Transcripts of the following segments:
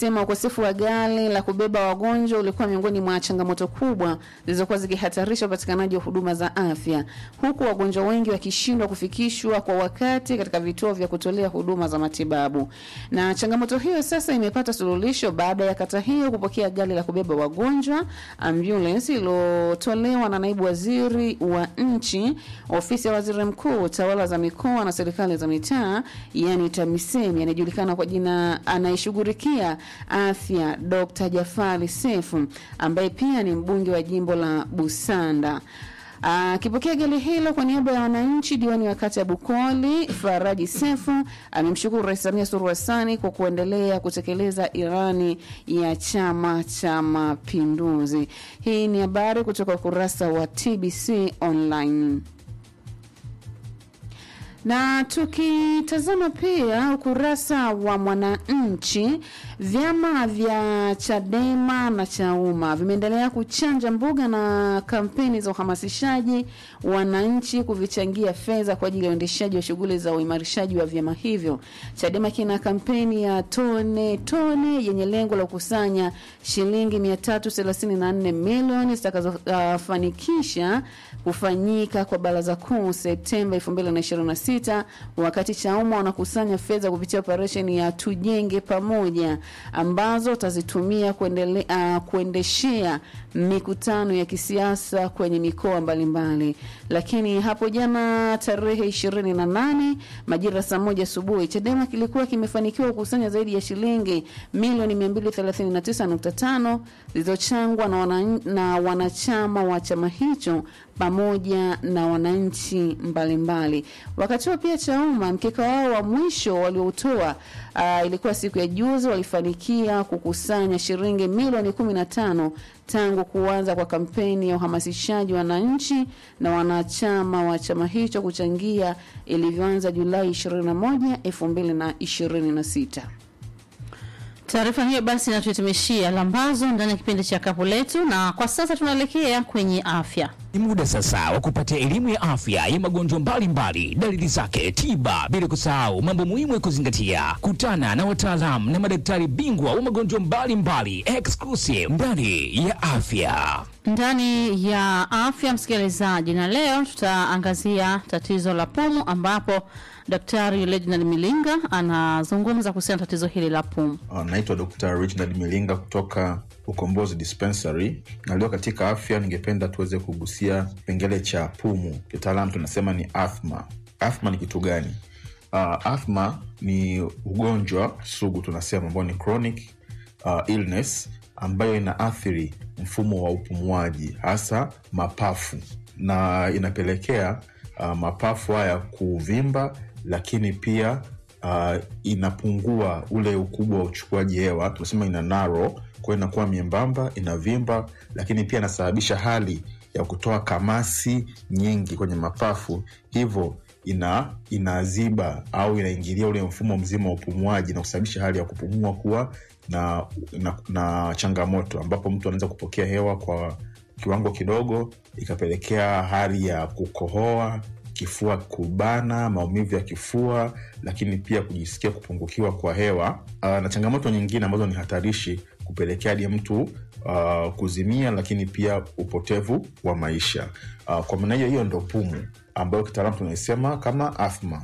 amesema ukosefu wa gari la kubeba wagonjwa ulikuwa miongoni mwa changamoto kubwa zilizokuwa zikihatarisha upatikanaji wa huduma za afya, huku wagonjwa wengi wakishindwa kufikishwa kwa wakati katika vituo vya kutolea huduma za matibabu. Na changamoto hiyo sasa imepata suluhisho baada ya kata hiyo kupokea gari la kubeba wagonjwa ambulance iliyotolewa na naibu waziri wa nchi ofisi ya waziri mkuu tawala za mikoa na serikali za mitaa yani TAMISEMI anayejulikana kwa jina anayeshughulikia afya Dr. Jafari Sefu ambaye pia ni mbunge wa jimbo la Busanda. Akipokea gari hilo kwa niaba ya wananchi, diwani wa kata ya Bukoli Faraji Sefu amemshukuru Rais Samia Suluhu Hassan kwa kuendelea kutekeleza irani ya Chama cha Mapinduzi. Hii ni habari kutoka ukurasa wa TBC Online. Na tukitazama pia ukurasa wa Mwananchi, vyama vya Chadema na Chauma vimeendelea kuchanja mbuga na kampeni za uhamasishaji wananchi kuvichangia fedha kwa ajili ya uendeshaji wa shughuli za uimarishaji wa vyama hivyo. Chadema kina kampeni ya tone tone yenye lengo la kukusanya shilingi 334 milioni zitakazofanikisha uh, kufanyika kwa baraza kuu Septemba 2026 wakati Chauma wanakusanya fedha kupitia operesheni ya tujenge pamoja ambazo watazitumia kuendele, uh, kuendeshea mikutano ya kisiasa kwenye mikoa mbalimbali. Lakini hapo jana tarehe 28 majira saa moja asubuhi Chadema kilikuwa kimefanikiwa kukusanya zaidi ya shilingi milioni 239.5 zilizochangwa na, wana, na wanachama wa chama hicho pamoja na wananchi mbalimbali. Wakati huo pia Chauma mkeka wao wa mwisho walioutoa uh, ilikuwa siku ya juzi, walifanikia kukusanya shilingi milioni 15 tangu kuanza kwa kampeni ya uhamasishaji wananchi na wanachama wa chama hicho kuchangia ilivyoanza Julai 21, 2026. Taarifa hiyo basi inatuhitimishia lambazo ndani ya kipindi cha kapu letu, na kwa sasa tunaelekea kwenye afya. Ni muda sasa wa kupata elimu ya afya ya magonjwa mbalimbali, dalili zake, tiba, bila kusahau mambo muhimu ya kuzingatia. Kutana na wataalamu na madaktari bingwa wa magonjwa mbalimbali exclusive ndani ya afya. Ndani ya afya, msikilizaji, na leo tutaangazia tatizo la pumu, ambapo Daktari Reginald Milinga anazungumza kuhusiana na tatizo hili la pumu. Uh, naitwa Dr. Reginald Milinga kutoka Ukombozi Dispensary, na leo katika afya ningependa tuweze kugusia kipengele cha pumu, kitaalamu tunasema ni athma. Athma ni kitu gani? Uh, athma ni ugonjwa sugu tunasema ambao ni chronic uh, illness ambayo inaathiri mfumo wa upumuaji hasa mapafu na inapelekea uh, mapafu haya kuvimba lakini pia uh, inapungua ule ukubwa wa uchukuaji hewa tunasema ina naro kwao inakuwa miembamba inavimba lakini pia inasababisha hali ya kutoa kamasi nyingi kwenye mapafu hivyo ina inaziba au inaingilia ule mfumo mzima wa upumuaji na kusababisha hali ya kupumua kuwa na, na, na changamoto ambapo mtu anaweza kupokea hewa kwa kiwango kidogo ikapelekea hali ya kukohoa kifua kubana maumivu ya kifua lakini pia kujisikia kupungukiwa kwa hewa uh, na changamoto nyingine ambazo ni hatarishi kupelekea hadi mtu uh, kuzimia lakini pia upotevu wa maisha uh, kwa maana hiyo hiyo ndo pumu ambayo kitaalamu tunaisema kama athma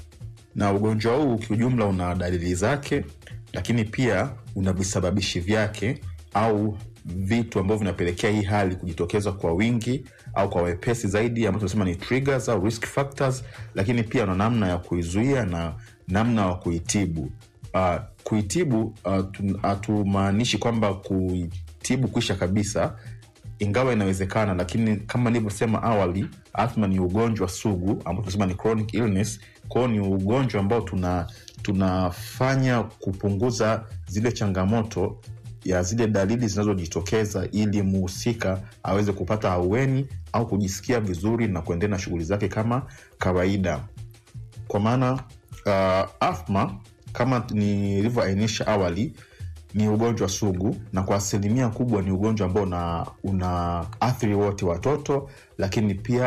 na ugonjwa huu kiujumla una dalili zake lakini pia una visababishi vyake au vitu ambavyo vinapelekea hii hali kujitokeza kwa wingi au kwa wepesi zaidi ambao tunasema ni triggers au risk factors lakini pia na namna ya kuizuia na namna ya kuitibu uh, kuitibu hatumaanishi uh, kwamba kuitibu kuisha kabisa ingawa inawezekana lakini kama nilivyosema awali athma ni ugonjwa sugu ambao tunasema ni chronic illness kwao ni ugonjwa ambao tuna tunafanya kupunguza zile changamoto ya zile dalili zinazojitokeza ili muhusika aweze kupata aueni au kujisikia vizuri na kuendelea na shughuli zake kama kawaida kwa maana uh, athma kama nilivyoainisha awali ni ugonjwa sugu na kwa asilimia kubwa ni ugonjwa ambao una, una athiri wote watoto lakini pia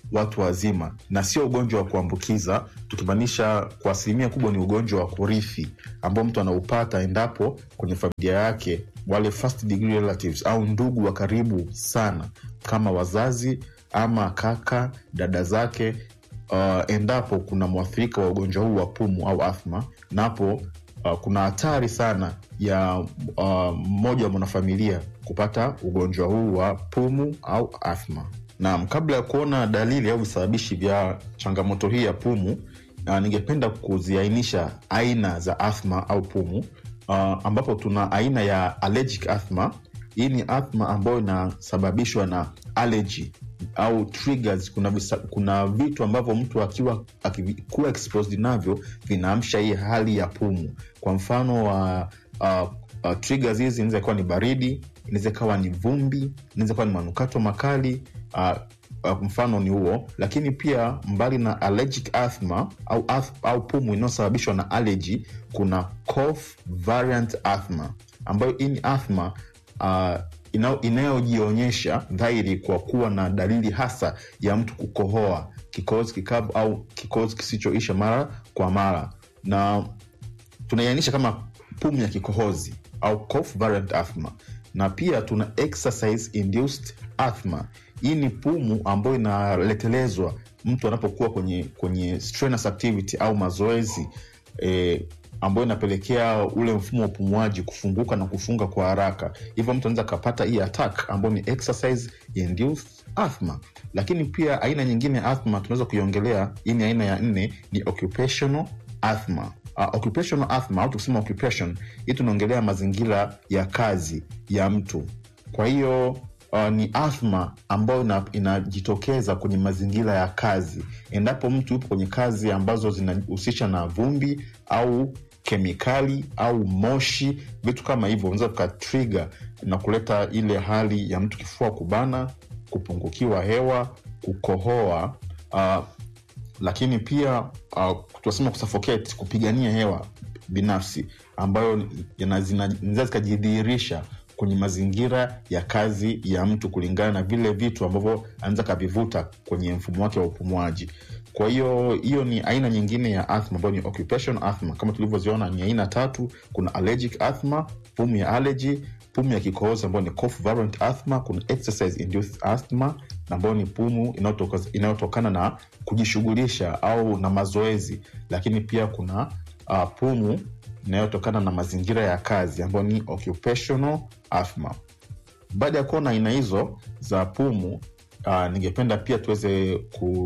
watu wazima na sio ugonjwa wa kuambukiza tukimaanisha kwa asilimia kubwa ni ugonjwa wa kurithi ambao mtu anaupata endapo kwenye familia yake wale first degree relatives au ndugu wa karibu sana kama wazazi ama kaka dada zake uh, endapo kuna mwathirika wa ugonjwa huu wa pumu au athma napo uh, kuna hatari sana ya uh, mmoja wa mwanafamilia kupata ugonjwa huu wa pumu au athma naam kabla ya kuona dalili au visababishi vya changamoto hii ya pumu uh, ningependa kuziainisha aina za athma au pumu uh, ambapo tuna aina ya allergic athma hii ni athma ambayo inasababishwa na allergy au triggers kuna, visa, kuna vitu ambavyo mtu akiwa akikuwa exposed navyo vinaamsha hii hali ya pumu kwa mfano wa uh, uh, triggers hizi inaweza ikawa ni baridi inaweza ikawa ni vumbi inaweza ikawa ni manukato makali uh, uh, mfano ni huo lakini pia mbali na allergic asthma au, ath, au pumu inayosababishwa na allergy kuna cough variant asthma ambayo hii ni athma uh, inayojionyesha dhahiri kwa kuwa na dalili hasa ya mtu kukohoa kikohozi kikavu au kikohozi kisichoisha mara kwa mara na tunaiainisha kama pumu ya kikohozi au cough variant asthma na pia tuna exercise induced asthma hii ni pumu ambayo inaletelezwa mtu anapokuwa kwenye kwenye strenuous activity au mazoezi eh, ambayo inapelekea ule mfumo wa upumuaji kufunguka na kufunga kwa haraka hivyo mtu anaweza akapata hii attack ambayo ni exercise induced asthma lakini pia aina nyingine ya asthma tunaweza kuiongelea hii ni aina ya nne ni occupational asthma uh, occupational asthma au tukisema occupation hii tunaongelea mazingira ya kazi ya mtu kwa hiyo uh, ni athma ambayo inajitokeza ina kwenye mazingira ya kazi endapo mtu yupo kwenye kazi ambazo zinahusisha na vumbi au kemikali au moshi vitu kama hivyo unaweza tukatriga na kuleta ile hali ya mtu kifua kubana kupungukiwa hewa kukohoa uh, lakini pia uh, tunasema kusuffocate kupigania hewa binafsi ambayo zinaweza zikajidhihirisha kwenye mazingira ya kazi ya mtu kulingana na vile vitu ambavyo anaweza kavivuta kwenye mfumo wake wa upumuaji kwa hiyo hiyo ni aina nyingine ya athma ambayo ni occupation athma kama tulivyoziona ni aina tatu kuna allergic athma pumu ya allergy pumu ya kikohozi ambayo ni cough variant asthma kuna exercise induced asthma ambayo ni pumu inayotokana na kujishughulisha au na mazoezi lakini pia kuna uh, pumu inayotokana na mazingira ya kazi ambayo ni occupational asthma baada ya kuona aina hizo za pumu uh, ningependa pia tuweze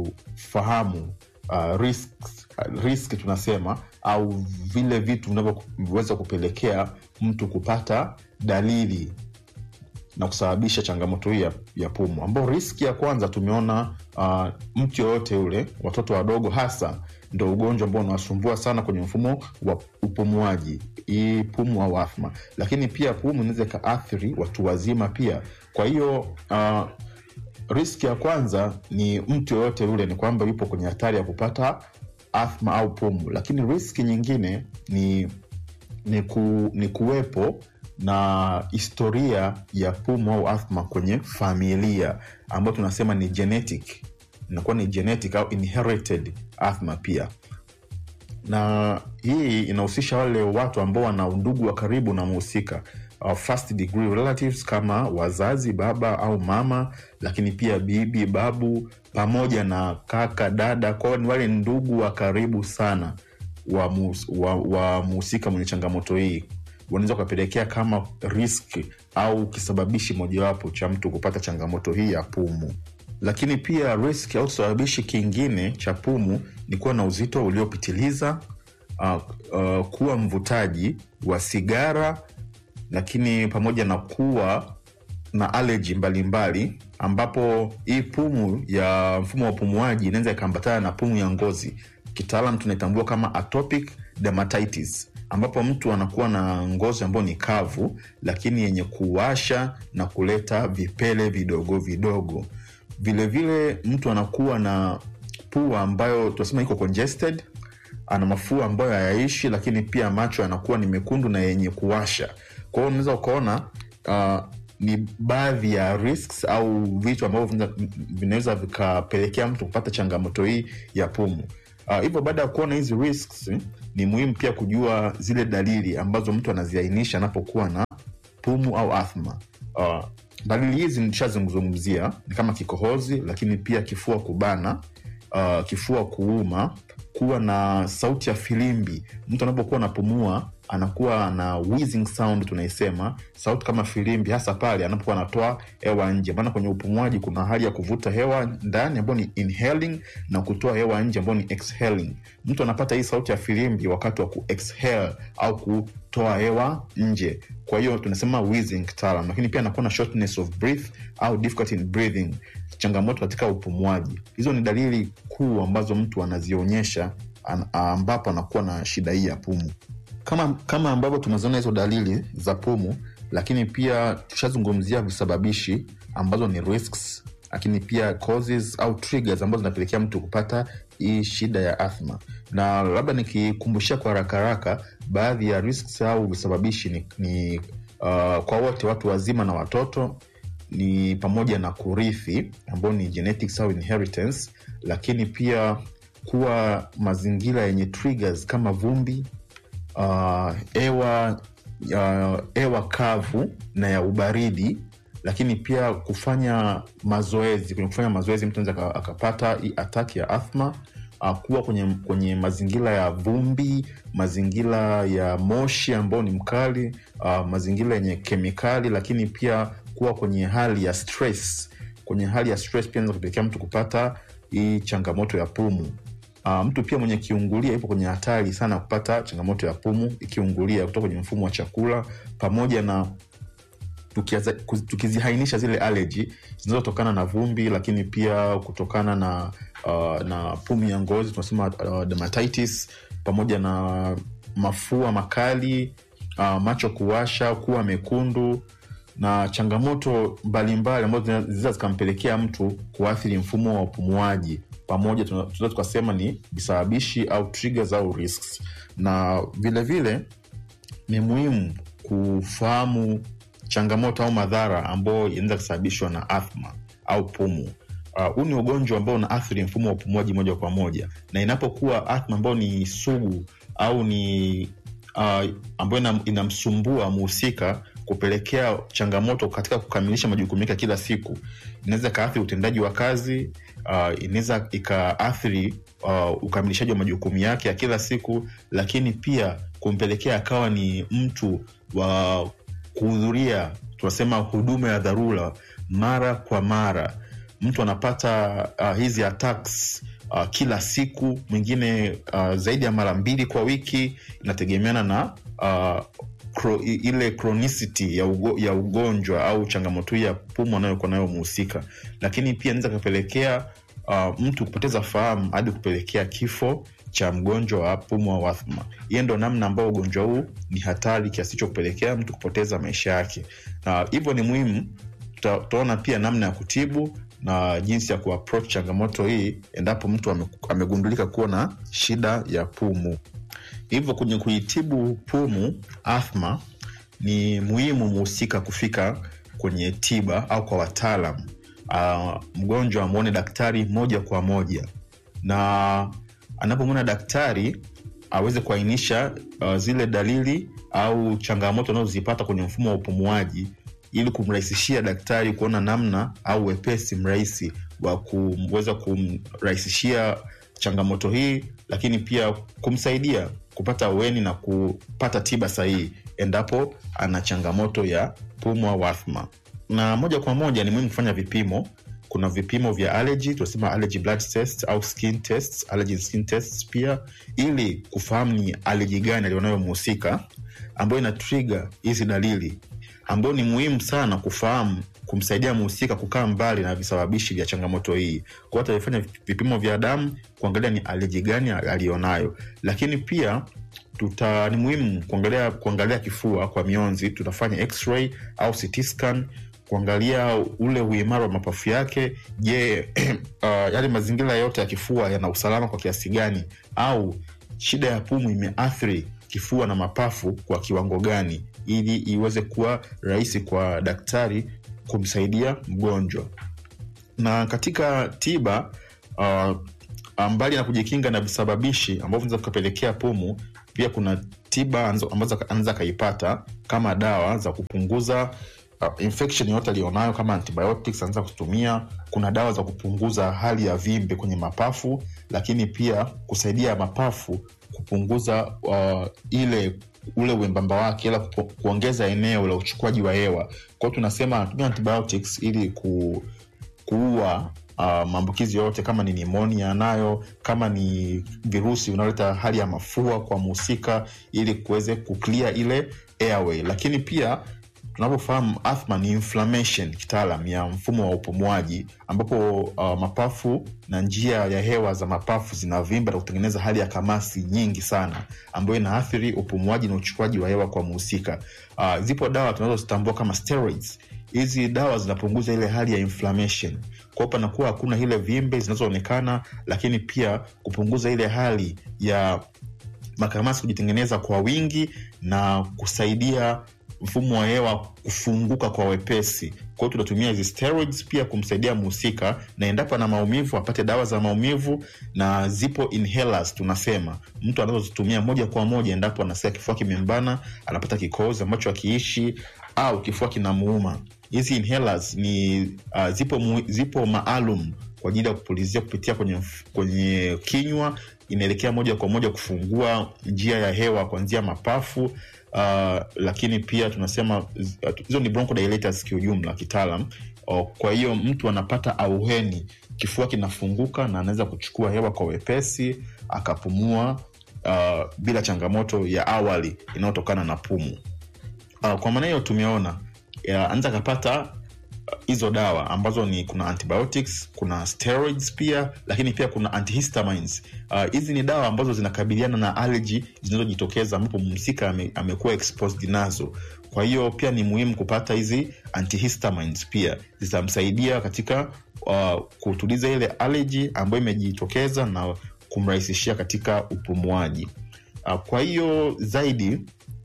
kufahamu uh, risks, uh, risk tunasema au vile vitu vinavyoweza kupelekea mtu kupata dalili na kusababisha changamoto hii ya, ya pumu ambao riski ya kwanza tumeona uh, mtu yoyote ule watoto wadogo hasa ndo ugonjwa ambao unawasumbua sana kwenye mfumo wa upumuaji hii pumu au athma lakini pia pumu inaweza ikaathiri watu wazima pia kwa hiyo uh, riski ya kwanza ni mtu yoyote yule ni kwamba yupo kwenye hatari ya kupata athma au pumu lakini riski nyingine ni ni, ku, ni kuwepo na historia ya pumu au athma kwenye familia ambayo tunasema ni genetic inakuwa ni genetic au inherited athma pia na hii inahusisha wale watu ambao wana undugu wa karibu na mhusika uh, first degree relatives kama wazazi baba au mama lakini pia bibi babu pamoja na kaka dada kwao ni wale ndugu wa karibu sana wa mhusika wa, wa mwenye changamoto hii unaweza ukapelekea kama risk au kisababishi mojawapo cha mtu kupata changamoto hii ya pumu lakini pia risk au kisababishi kingine cha pumu ni kuwa na uzito uliopitiliza uh, uh, kuwa mvutaji wa sigara lakini pamoja na kuwa na aleji mbalimbali ambapo hii pumu ya mfumo wa upumuaji inaweza ikaambatana na pumu ya ngozi kitaalam tunaitambua kama atopic dermatitis ambapo mtu anakuwa na ngozi ambayo ni kavu lakini yenye kuwasha na kuleta vipele vidogo vidogo vilevile vile mtu anakuwa na pua ambayo tunasema iko congested ana mafua ambayo hayaishi lakini pia macho yanakuwa ni mekundu na yenye kuwasha kwa hiyo unaweza ukaona uh, ni baadhi ya risks au vitu ambavyo vina- vinaweza vikapelekea mtu kupata changamoto hii ya pumu Ah, hivyo baada ya kuona hizi risks ni muhimu pia kujua zile dalili ambazo mtu anaziainisha anapokuwa na pumu au athma uh, dalili hizi nishazungumzia ni kama kikohozi lakini pia kifua kubana uh, kifua kuuma kuwa na sauti ya filimbi mtu anapokuwa anapumua anakuwa na wheezing sound tunaisema sauti kama filimbi hasa pale anapokuwa anatoa hewa nje maana kwenye upumuaji kuna hali ya kuvuta hewa ndani ambayo ni inhaling na kutoa hewa nje ambayo ni exhaling mtu anapata hii sauti ya filimbi wakati wa ku exhale au kutoa hewa nje kwa hiyo tunasema wheezing kitaalam lakini pia anakuwa na shortness of breath au difficulty in breathing changamoto katika upumuaji hizo ni dalili kuu ambazo mtu anazionyesha an, ambapo anakuwa na shida hii ya pumu kama kama ambavyo tumeziona hizo dalili za pumu lakini pia tushazungumzia visababishi ambazo ni risks lakini pia causes au triggers ambazo zinapelekea mtu kupata hii shida ya athma na labda nikikumbushia kwa haraka haraka baadhi ya risks au visababishi ni, ni uh, kwa wote watu wazima na watoto ni pamoja na kurithi ambao ni genetics au inheritance lakini pia kuwa mazingira yenye triggers kama vumbi uh, hewa uh, hewa kavu na ya ubaridi lakini pia kufanya mazoezi kwenye kufanya mazoezi mtu anaweza aka- akapata hii ataki ya athma uh, kuwa kwenye, kwenye mazingira ya vumbi mazingira ya moshi ambao ni mkali uh, mazingira yenye kemikali lakini pia kuwa kwenye hali ya stress kwenye hali ya stress pia inaweza kupelekea mtu kupata hii changamoto ya pumu Uh, mtu pia mwenye kiungulia ipo kwenye hatari sana ya kupata changamoto ya pumu ikiungulia kutoka kwenye mfumo wa chakula pamoja na tukiaza- kuz- tukizihainisha zile aleji zinazotokana na vumbi lakini pia kutokana na uh, na pumu ya ngozi tunasema uh, dermatitis pamoja na mafua makali uh, macho kuwasha kuwa mekundu na changamoto mbalimbali ambazo zina- zinaweza zikampelekea mtu kuathiri mfumo wa upumuaji pamoja tuna- tunaweza tukasema ni visababishi au triggers au risks na vile vile ni muhimu kufahamu changamoto au madhara ambayo yanaweza kusababishwa na athma au pumu huu uh, ni ugonjwa ambao unaathiri mfumo wa upumuaji moja kwa moja na inapokuwa athma ambayo ni sugu au ni uh, ambayo ina- inamsumbua muhusika kupelekea changamoto katika kukamilisha majukumu yake ya kila siku inaweza ikaathiri utendaji wa kazi uh, inaweza ikaathiri uh, ukamilishaji wa majukumu yake ya kila siku lakini pia kumpelekea akawa ni mtu wa kuhudhuria tunasema huduma ya dharura mara kwa mara mtu anapata uh, hizi attacks uh, kila siku mwingine uh, zaidi ya mara mbili kwa wiki inategemeana na uh, kro, i- ile chronicity ya, ugo, ya ugonjwa au changamoto hii ya pumu anayokuwa nayo muhusika lakini pia inaweza kapelekea uh, mtu kupoteza fahamu hadi kupelekea kifo cha mgonjwa wa pumu au athma hiyo ndo namna ambayo ugonjwa huu ni hatari kiasi cha kupelekea mtu kupoteza maisha yake na hivyo ni muhimu tuta- tutaona pia namna ya kutibu na jinsi ya kuapproach changamoto hii endapo mtu ame- amegundulika kuwa na shida ya pumu hivyo kwenye kuitibu pumu athma ni muhimu muhusika kufika kwenye tiba au kwa wataalam uh, mgonjwa amwone daktari moja kwa moja na anapomwona daktari aweze kuainisha uh, zile dalili au changamoto anazozipata kwenye mfumo wa upumuaji ili kumrahisishia daktari kuona namna au wepesi mrahisi wa kuweza kumrahisishia changamoto hii lakini pia kumsaidia kupata ueni na kupata tiba sahihi endapo ana changamoto ya pumu au athma na moja kwa moja ni muhimu kufanya vipimo kuna vipimo vya allergy tunasema allergy blood test au skin tests, allergy skin tests pia ili kufahamu ni allergy gani alionayo mhusika ambayo ina trigger hizi dalili ambayo ni muhimu sana kufahamu kumsaidia mhusika kukaa mbali na visababishi vya changamoto hii kwao atavifanya vipimo vya damu kuangalia ni aleji gani alionayo lakini pia tuta ni muhimu kuangalia kuangalia kifua kwa mionzi tutafanya x-ray au CT scan kuangalia ule uimara wa mapafu yake je uh, yale mazingira yote ya kifua yana usalama kwa kiasi gani au shida ya pumu imeathiri kifua na mapafu kwa kiwango gani ili iweze kuwa rahisi kwa daktari kumsaidia mgonjwa na katika tiba uh, mbali na kujikinga na visababishi ambavyo vinaweza kukapelekea pumu pia kuna tiba anzo- ambazo anaweza akaipata kama dawa za kupunguza uh, infection yote aliyonayo kama antibiotics anaweza kutumia kuna dawa za kupunguza hali ya vimbe kwenye mapafu lakini pia kusaidia mapafu kupunguza uh, ile ule uembamba wake ila kupo- kuongeza eneo la uchukuaji wa hewa kwao tunasema anatumia antibiotics ili ku, kuua uh, maambukizi yote kama ni nimonia nayo kama ni virusi unaoleta hali ya mafua kwa mhusika ili kuweze kuklia ile airway lakini pia tunavyofahamu athma ni inflammation kitaalam ya mfumo wa upumuaji ambapo uh, mapafu na njia ya hewa za mapafu zinavimba na kutengeneza hali ya kamasi nyingi sana ambayo inaathiri upumuaji na uchukuaji wa hewa kwa mhusika uh, zipo dawa tunazozitambua kama steroids hizi dawa zinapunguza ile hali ya inflammation kwao panakuwa hakuna ile vimbe zinazoonekana lakini pia kupunguza ile hali ya makamasi kujitengeneza kwa wingi na kusaidia mfumo wa hewa kufunguka kwa wepesi kwa hiyo tunatumia hizi steroids pia kumsaidia mhusika na endapo ana maumivu apate dawa za maumivu na zipo inhalers tunasema mtu anazozitumia moja kwa moja endapo anasikia kifua kimembana anapata kikozi ambacho akiishi au kifua kinamuuma hizi inhalers ni uh, zipo, mu, zipo maalum kwa ajili ya kupulizia kupitia kwenye, mf- kwenye kinywa inaelekea moja kwa moja kufungua njia ya hewa kuanzia mapafu uh, lakini pia tunasema z- uh, hizo ni bronchodilators kiujumla kitaalam uh, kwa hiyo mtu anapata auheni kifua kinafunguka na anaweza kuchukua hewa kwa wepesi akapumua uh, bila changamoto ya awali inayotokana na pumu uh, kwa maana hiyo tumeona ya, anaweza akapata uh, hizo dawa ambazo ni kuna antibiotics kuna steroids pia lakini pia kuna antihistamines Uh, hizi ni dawa ambazo zinakabiliana na allergy zinazojitokeza ambapo mhusika ame, amekuwa exposed nazo kwa hiyo pia ni muhimu kupata hizi antihistamines pia zitamsaidia katika uh, kutuliza ile allergy ambayo imejitokeza na kumrahisishia katika upumuaji uh, kwa hiyo zaidi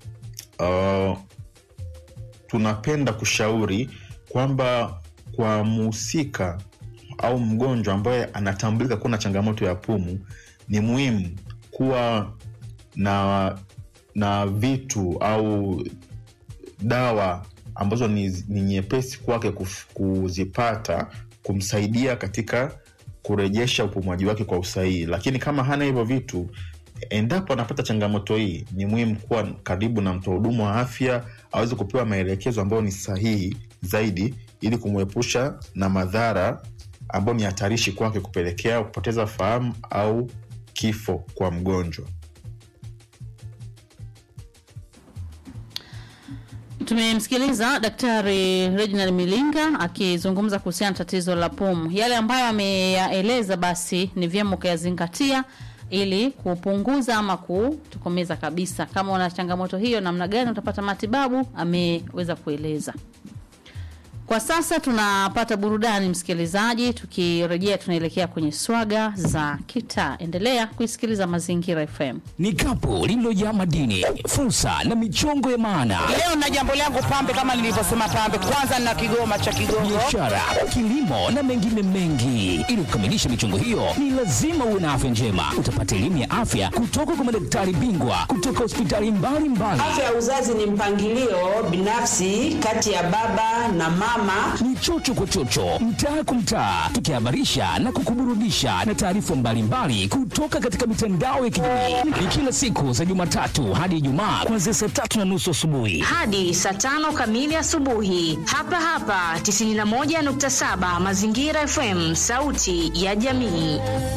uh, tunapenda kushauri kwamba kwa mhusika au mgonjwa ambaye anatambulika kuwa na changamoto ya pumu ni muhimu kuwa na na vitu au dawa ambazo ni, ni nyepesi kwake kuf- kuzipata kumsaidia katika kurejesha upumuaji wake kwa usahihi lakini kama hana hivyo vitu endapo anapata changamoto hii ni muhimu kuwa karibu na mtoa huduma wa afya aweze kupewa maelekezo ambayo ni sahihi zaidi ili kumwepusha na madhara ambayo ni hatarishi kwake kupelekea kupoteza fahamu au kifo kwa mgonjwa Tumemsikiliza Daktari Reginald Milinga akizungumza kuhusiana na tatizo la pumu. Yale ambayo ameyaeleza basi ni vyema ukayazingatia ili kupunguza ama kutokomeza kabisa. Kama una changamoto hiyo, namna gani utapata matibabu, ameweza kueleza. Kwa sasa tunapata burudani msikilizaji, tukirejea tunaelekea kwenye swaga za kitaa. Endelea kuisikiliza Mazingira FM. Ni kapu lililojaa madini, fursa na michongo ya maana, Leo na jambo langu pambe, kama nilivyosema pambe, kwanza na kigoma cha Kigongo. biashara, kilimo na mengine mengi. Ili kukamilisha michongo hiyo, ni lazima uwe na afya njema. Utapata elimu ya afya kutoka kwa madaktari bingwa kutoka hospitali mbalimbali. Afya ya uzazi ni mpangilio binafsi kati ya baba na mama. ni chocho kwa chocho, mtaa kwa mtaa, tukihabarisha na kukuburudisha na taarifa mbalimbali kutoka katika mitandao ya kijamii. Ni kila siku za Jumatatu hadi Ijumaa kuanzia saa tatu na nusu asubuhi. hadi saa tano kamili asubuhi hapa hapa 91.7 Mazingira FM, sauti ya jamii.